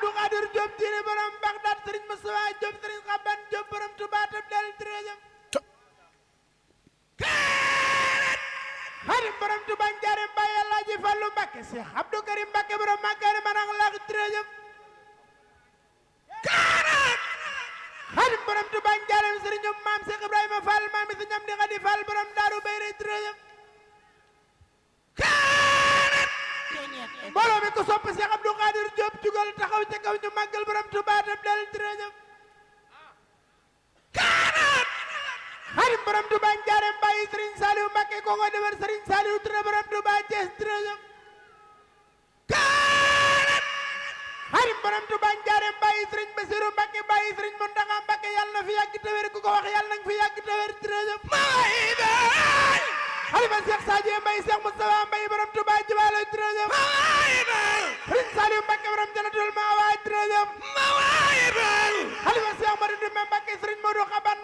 Abdou Khadir Diop diine borom Bagdad sëriñ Moustapha Diop sëriñ Xaban Diop borom Touba tam del treizième xadim borom Touba Njaareem Baye Alaaji Fallu Mbàkke Cheikh Abdou Karim Mbàkke borom Makkaari Manang Lax treizième xadim borom Touba Njaareem sëriñ maam Cheikh Ibrahima Fall maam si ñam di Xadi Fall borom Daaru Bayre treizième mbooloo mi ko sopp Cheikh Abdou Khadir Diop jugal taxaw ca kaw ñu màggal borom Touba tam del treizième xadim borom Touba Njaareem Baye Serigne Saliou Mbacke ko nga defar Serigne Saliou Touré borom Touba Thiès treizième xadim borom Touba Njaareem Baye Serigne Bassirou Mbacke Baye Serigne Mountakha Mbacke yàlla na fi yàgg te wér ku ko wax yàlla na nga fi yàgg te wér treizième xalifa Cheikh Sadio Mbaye Cheikh Moustapha Mbaye borom Touba Jibaalo treizième Serigne Saliou Mbacke borom Janatul Mawa treizième xalifa Cheikh Modou Ndoumbé Mbacke Serigne Modou Xaban